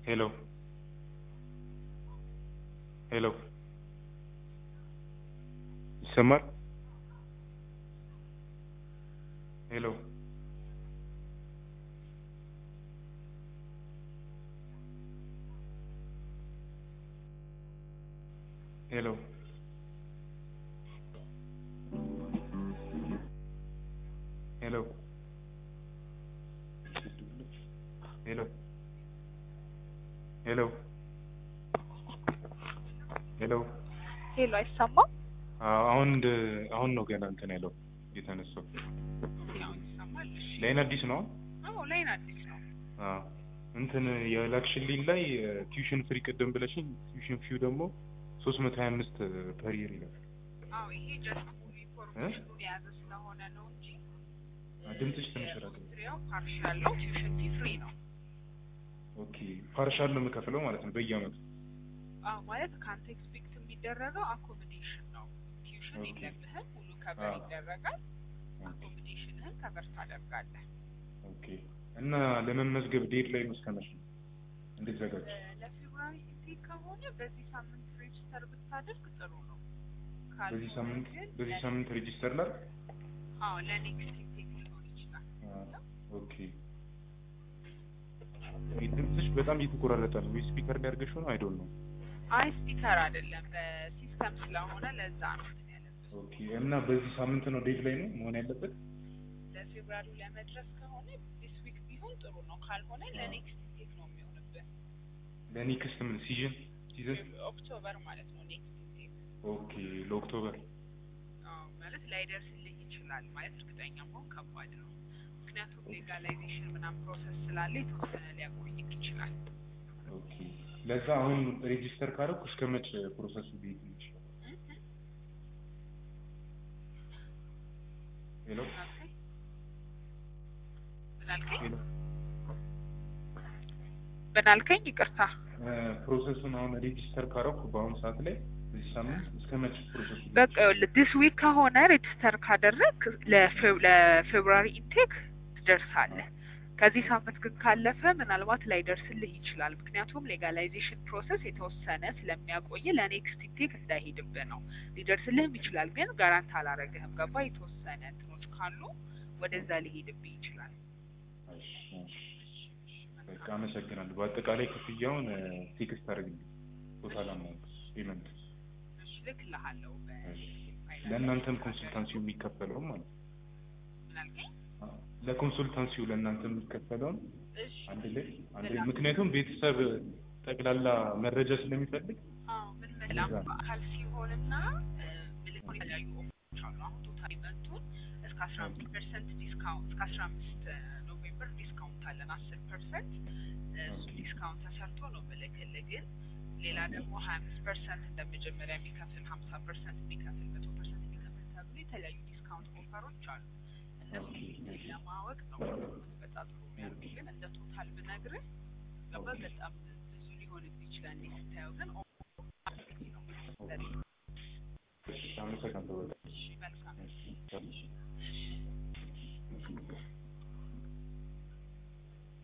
ሄሎ ሄሎ ይሰማል? ሄሎ ሄሎ ሄሎ ሄሎ ሄሎ ሄሎ ሄሎ አይሰማም? አዎ፣ አሁን እንደ አሁን ነው ገና እንትን ያለው የተነሳው። አሁን ይሰማል? እሺ። ላይን አዲስ ነው? አዎ ላይን አዲስ ነው። አዎ እንትን የላክሽልኝ ላይ ቲዩሽን ፍሪ ቅድም ብለሽኝ ቲዩሽን ፊው ደግሞ ሶስት መቶ ሀያ አምስት ፐር ይር ይላል። አዎ ይሄ ጀስት ሙሉ ኢንፎርሜሽኑን የያዘ ስለሆነ ነው እንጂ ድምፅሽ ትንሽ ራቅ። ያው ፓርሻል ነው። ቲዩሽን ፊ ፍሪ ነው። ኦኬ ፓርሻል ነው የምከፍለው ማለት ነው በየአመቱ። አዎ ማለት ከአንተ ኤክስፔክት የሚደረገው አኮሞዴሽን ነው። ቲዩሽን ኦኬ። የለብህም፣ ሙሉ ከበር አዎ። ይደረጋል። አኮሞዴሽንህን ከበር ታደርጋለህ። ኦኬ እና ለመመዝገብ ዴት ላይ ነው እስከ መቼ ነው እንድትዘጋጅ? ለፌብሩዋሪ ኢንቴክ ከሆነ በዚህ ሳምንት ሬጅስተር ብታደርግ ጥሩ ነው። በዚህ ካልሆነ ሳምንት ግን በዚህ ሳምንት ሬጂስተር ላይ አዎ ለኔክስት ኢንቴክ ሊሆን ይችላል። ኦኬ ድምፅሽ በጣም እየተቆራረጠ ነው። ወይ ስፒከር ላይ አድርገሽው ነው? አይዶል ነው። አይ ስፒከር አይደለም በሲስተም ስለሆነ ለዛ ነው እንትን ያለብህ። ኦኬ እና በዚህ ሳምንት ነው ዴት ላይ ነው መሆን ያለበት? ለፌብሩዋሪ ለመድረስ ከሆነ ዲስ ዊክ ቢሆን ጥሩ ነው። ካልሆነ ለኔክስት ኢንቴክ ነው የሚሆንብህ። ለኔክስት ምን ሲዝን ሲዝን? ኦክቶበር ማለት ነው ኔክስት ኢንቴክ። ኦኬ ለኦክቶበር አዎ ማለት ላይደርስልህ ይችላል ማለት እርግጠኛ መሆን ከባድ ነው። ምክንያቱም ሌጋላይዜሽን ምናምን ፕሮሰስ ስላለ የተወሰነ ሊያቆይቅ ይችላል። ኦኬ ለዛ አሁን ሬጂስተር ካደረኩ እስከ መቼ ፕሮሰሱ ሊሄድ ይችላል? ሄሎ ምን አልከኝ? ምን አልከኝ? ሄሎ ምን አልከኝ? ይቅርታ ፕሮሰሱን አሁን ሬጂስተር ካደረኩ በአሁኑ ሰዓት ላይ በዚህ ሳምንት እስከ መቼ ፕሮሰሱ ሊሄድ በቃ ዲስ ዊክ ከሆነ ሬጅስተር ካደረግ ለፌብሩዋሪ ኢንቴክ ትደርሳለህ። ከዚህ ሳምንት ግን ካለፈ ምናልባት ላይደርስልህ ይችላል። ምክንያቱም ሌጋላይዜሽን ፕሮሰስ የተወሰነ ስለሚያቆይ ለኔክስት ኢንቴክ እንዳይሄድብህ ነው። ሊደርስልህም ይችላል፣ ግን ጋራንት አላረግህም። ገባ? የተወሰነ እንትኖች ካሉ ወደዛ ሊሄድብህ ይችላል። እሺ፣ እሺ። በቃ አመሰግናለሁ። በአጠቃላይ ክፍያውን ቴክስት አድርግልኝ ቶታል አማውንት ፔመንት እሺ፣ ልክልሃለሁ በፋይናል ለእናንተም ኮንሱልታንሲው የሚከፈለውም ማለት ነው። ምን አልከኝ? ለኮንሱልታንሲው ለእናንተ የሚከፈለውን እሺ አንድ ላይ አንድ ላይ ምክንያቱም ቤተሰብ ጠቅላላ መረጃ ስለሚፈልግ አዎ ምን መላም በአካል ሲሆንና ምልክ የተለያዩ ኦፕሽኖች አሉ። አሁን ቶታል ኢቨንቱን እስከ አስራ አምስት ፐርሰንት ዲስካውንት እስከ አስራ አምስት ኖቬምበር ዲስካውንት አለን አስር ፐርሰንት እሱ ዲስካውንት ተሰርቶ ነው ምልክልህ። ግን ሌላ ደግሞ ሀያ አምስት ፐርሰንት እንደ መጀመሪያ የሚከፍል ሀምሳ ፐርሰንት የሚከፍል መቶ ፐርሰንት የሚከፍል ተብሎ የተለያዩ ዲስካውንት ኦፈሮች አሉ። እነሱ ለማወቅ ነው በጣም ጥሩ የሚያደርጉ ግን እንደ ቶታል ብነግርህ ገባ በጣም ብዙ ሊሆንብህ ይችላል። እንዲህ ስታየው ግን ኦ- ነው አመሰግናለሁ በጣም። እሺ መልካም እሺ።